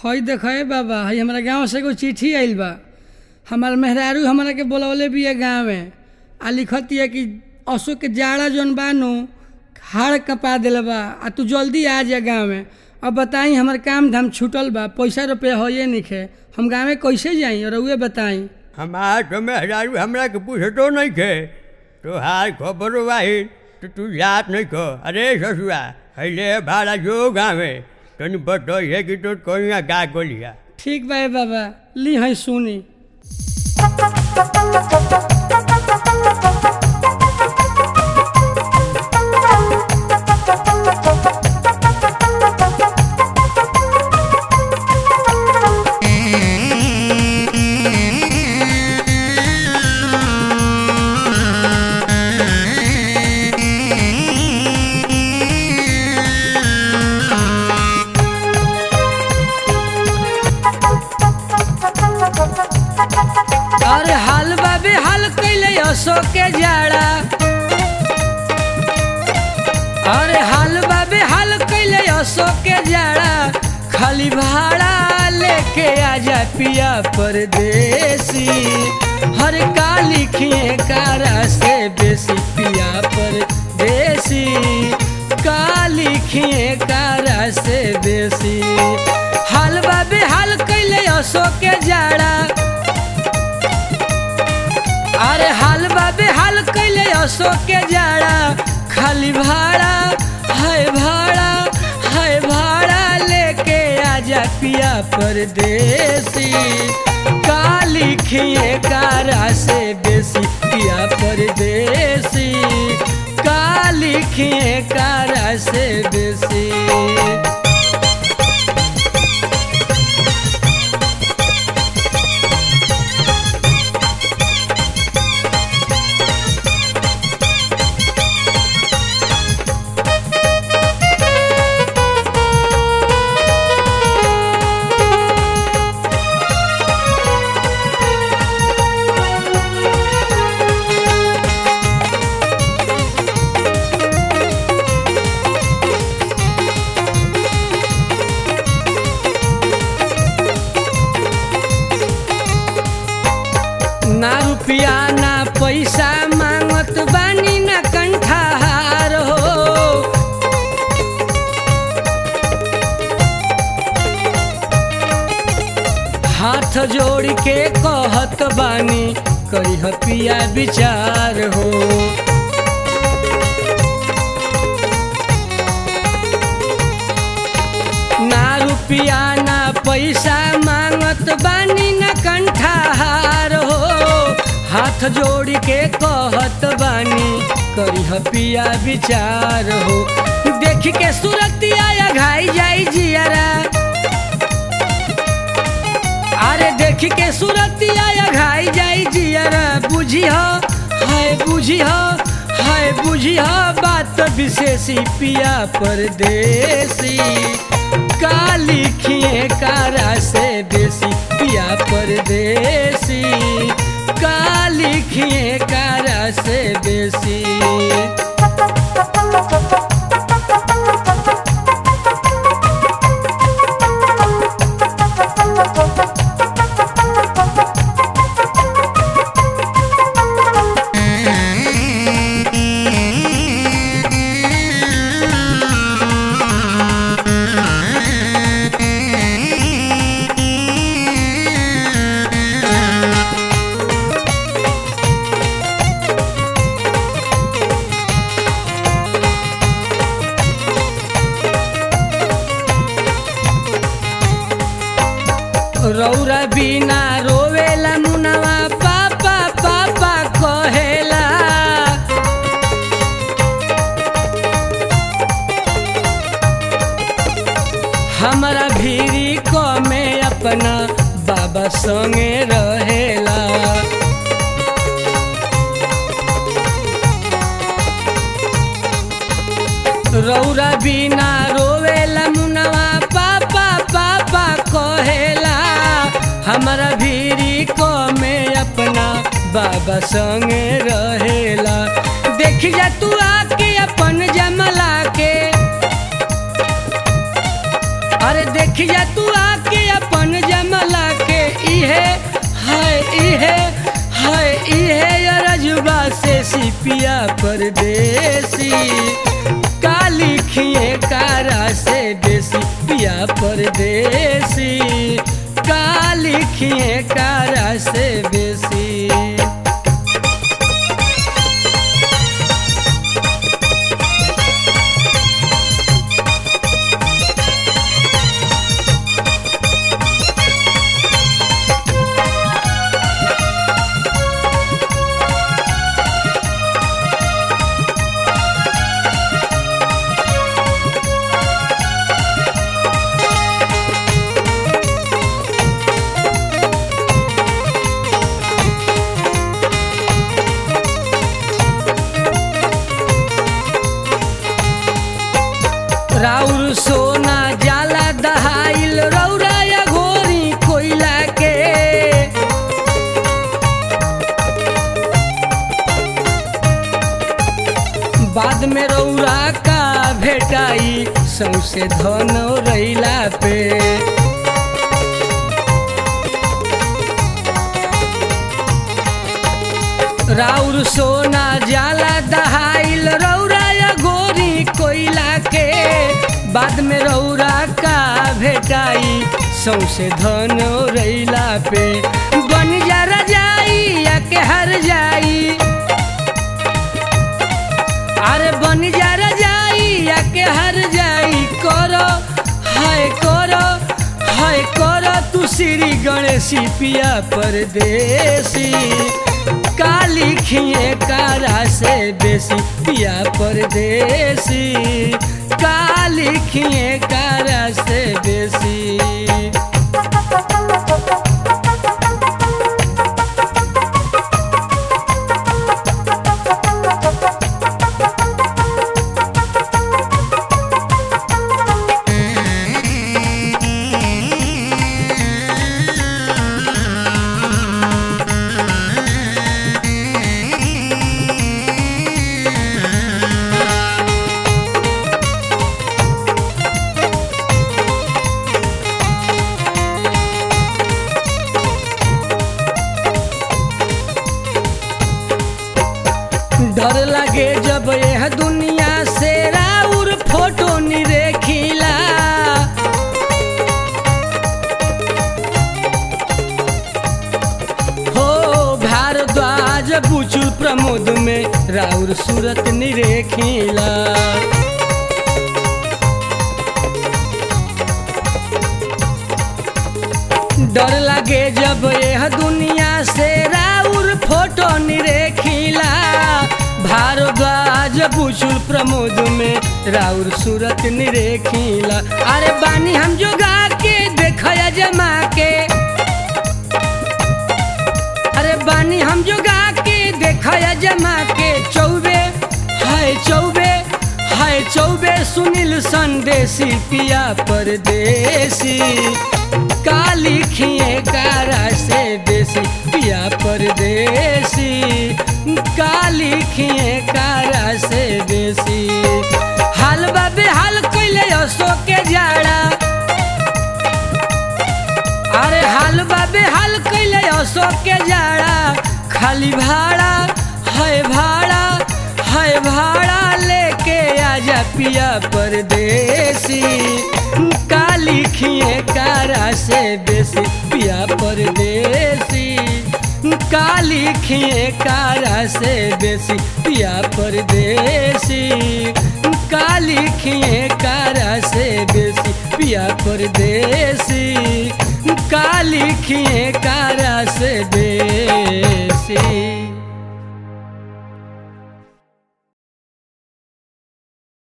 हई देखे बाबा हई हमारा गांव से एगो चिट्ठी आइल बा हमार मेहरारू हमरा के बोलवले बिया गाँव में आ लिखतिया कि अशोक के जाड़ा जौन बा नु हाड़ कपा दिल बा आ तू जल्दी आ जा गाँव में अब बताई हमार काम धाम छूटल बा पैसा रुपया होइए निखे हम गाँव में कैसे जाई और उहे बताई हमार तो मेहरारू हमरा के पूछतो नहीं खे तोहार खबर वाही तो तू जात नहीं खो अरे ससुआ हैले भाड़ा जो गाँवे तनी बतइए कि तो कहिया का गोलिया ठीक बा ए बाबा ली हई सुनी अरे हाल बाबे हाल कैले अशोक के जाड़ा अरे हाल बाबे हाल कैले अशोक के जाड़ा खाली भाड़ा लेके आजा पिया परदेसी हर का लिखिए कारा से बेसी पिया परदेसी का लिखिए कारा से बेसी हाल बाबे हाल कैले अशोक के जाड़ा अरे हाल बाबे हाल कैले अशोक के जाड़ा खाली भाड़ा है भाड़ा है भाड़ा लेके आजा पिया परदेसी का लिखिए कारा से बेसी पिया परदेसी का लिखिए कारा से बेसी ना रुपया ना पैसा मांगत बानी ना कंठार हो हाथ जोड़ के कहत बानी करी पिया विचार हो ना रुपया ना पैसा मांगत बानी ना कंठार हो हाथ जोड़ के कहत बानी करी पिया विचार हो देख के सुरतिया या घाई जाई जियारा अरे देख के सुरतिया या घाई जाई जियारा बुझी हो हाय बुझी हो हाय बुझी हो बात विशेषी पिया परदेसी का लिखिए कारा से बेसी पिया परदेसी का लिखिए कारा से बेसी रौरा बिना रोवेला मुनवा पापा पापा कहेला हमरा भीरी को में अपना बाबा संगे रहेला रौरा बिना रोवेला मुनवा पापा पापा कहेला हमरा भीरी को में अपना बाबा संगे रहेला देख जा तू आके अपन जमला के अरे देखिया तू आके अपन जमला के इहे है इहे है इहे रजुबा से सिपिया परदेसी काली खिए कारा से देसी पिया परदेसी काली खिए कारा से बेसी राउर सोना जाला दहाइल रौरा या घोरी कोइला के बाद में रौरा का भेटाई सौसे धन रैला पे राउर सोना जाला दहाइल रौरा या गोरी कोइला के बाद में रौरा का भेटाई सौसे धन रैला पे बन जा रजाई या के हर जाई अरे बन जा रजाई या के हर जाई करो हाय करो हाय करो तू श्री गणेशी पिया परदेसी काली खिए कारा से बेसी पिया परदेसी काली खिए कारा से बेसी डर लगे जब यह दुनिया से राउर फोटो निरेखिला हो भारद्वाज बुचुल प्रमोद में राउर सूरत निरेखिला डर लगे जब यह दुनिया से राउर फोटो निरेखिला भारद्वाज बुचुल प्रमोद में राउर सूरत निरेखिला अरे बानी हम जोगा के देखया जमा के अरे बानी हम जोगा के देखया जमा के चौबे हाय चौबे हाय चौबे सुनील संदेशी पिया परदेसी काली खिए कारा से देसी पिया परदेसी काली खिए कारा से देसी हाल बाबे हाल कैले असो के जाड़ा अरे हाल बाबे हाल कैले असो के जाड़ा खाली भाड़ा है भाड़ा है भाड़ा लेके आजा पिया परदेसी काली खिए कारा से बेसी पिया परदेसी काली खिए कारा से बेसी पिया परदेसी काली खिए कारा से बेसी पिया परदेसी काली खिए कारा से बेसी